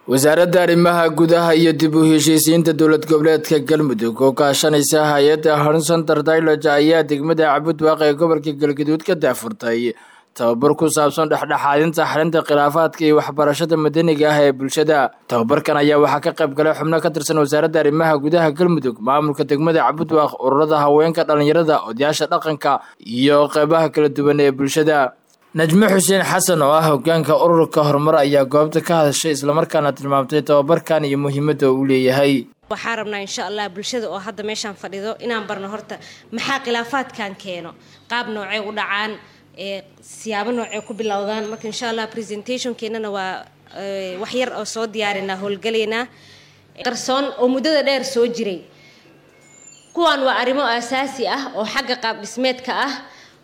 wasaaradda arrimaha gudaha iyo dib u heshiisiinta dowlad goboleedka galmudug oo kaashanaysa hay-adda horizontal dialoge ayaa degmada cabudwaaq ee gobolka galgaduud ka daafurtay tababar ku saabsan dhexdhexaadinta xalinta khilaafaadka iyo waxbarashada madaniga ah ee bulshada tababarkan ayaa waxaa ka qayb galay xubno ka tirsan wasaaradda arrimaha gudaha galmudug maamulka degmada cabudwaaq ururada haweenka dhallinyarada odayaasha dhaqanka iyo qeybaha kala duwan ee bulshada najmo xuseen xasan oo ah hogaanka ururka horumar ayaa goobta ka hadashay islamarkaana tilmaamtay tababarkan iyo muhiimadda uu leeyahay waxaan rabnaa insha allah bulshada oo hadda meeshaan fadhido inaan barno horta maxaa khilaafaadkan keeno qaab noocee u dhacaan siyaabo noocee ku bilowdaan marka insha allah presentationkeenana waa wax yar oo soo diyaarinaa howlgalaynaa qarsoon oo muddada dheer soo jiray kuwaan waa arrimo asaasi ah oo xagga qaab dhismeedka ah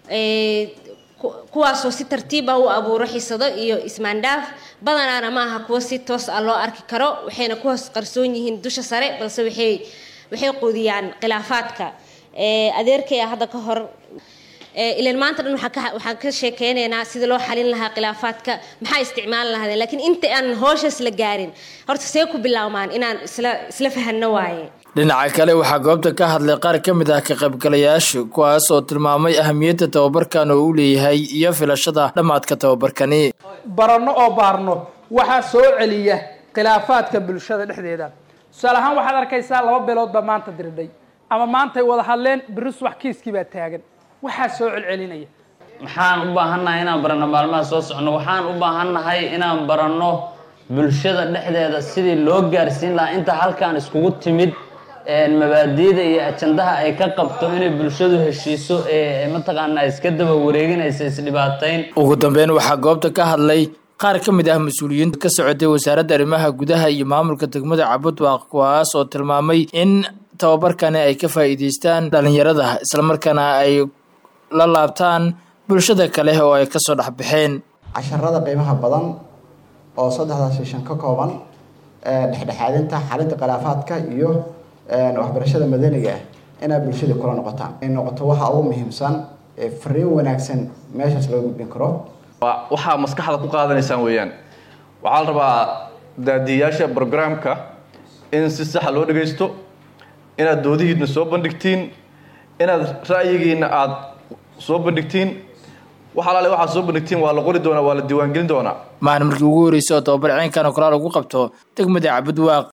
kuwaasoo si tartiib ah u abuuro xisado iyo ismaandhaaf badanaana ma aha kuwo si toos ah loo arki karo waxayna ku hoos qarsoon yihiin dusha sare balse waxay waxay quudiyaan khilaafaadka adeerkaya hadda ka hor ilan maanta dhan waxaan ka sheekeynaynaa sida loo xalin lahaa khilaafaadka maxaa isticmaali lahaadeen laakiin inta aan hooshaas la gaarin horta see ku bilaawmaan inaan isla isla fahanno waaye dhinaca kale waxaa goobta ka hadlay qaar ka mid ah ka qaybgalayaasha kuwaas oo tilmaamay ahamiyadda tababarkan oo u leeyahay iyo filashada dhammaadka tababarkani baranno oo baarno waxaa soo celiya khilaafaadka bulshada dhexdeeda tusaale ahaan waxaad arkaysaa laba beelood baa maanta diridhay ama maantay wada hadleen biris wax kiiskii baa taagan waxaa soo celcelinaya maxaan u baahannahay inaan baranno maalmaha soo socno waxaan u baahannahay inaan baranno bulshada dhexdeeda sidii loo gaarsiin lahaa inta halkaan iskugu timid mabaadiida iyo ajandaha ay ka qabto inay bulshadu heshiiso ee mataqaanaa iska daba wareeginaysa isdhibaatayn ugu dambeyn waxaa goobta ka hadlay qaar ka mid ah mas-uuliyiinta ka socotay wasaaradda arrimaha gudaha iyo maamulka degmada cabudwaaq kuwaas oo tilmaamay in tababarkani ay ka faa'iideystaan dhalinyarada islamarkaana ay la laabtaan bulshada kale oo ay kasoo dhexbaxeen casharada qiimaha badan oo saddexdaas seshan ka kooban dhexdhexaadinta xalinta khilaafaadka iyo waxbarashada madaniga ah inaad bulshada kula noqotaan ay noqoto waxa ugu muhiimsan ee fariin wanaagsan meeshaas loo gudbin karo waxaa maskaxda ku qaadanaysaan weeyaan waxaa la rabaa daadiyayaasha brograamka in si saxa loo dhagaysto inaad doodihiina soo bandhigtiin inaad ra'yigiina aada soo bandhigtiin wax alaale waxaad soo bandhigtiin waa la qori doonaa waa la diiwaangelin doonaa maalin markii ugu horreysay oo tababar ciinkan oo kalaal ugu qabto degmada cabudwaaq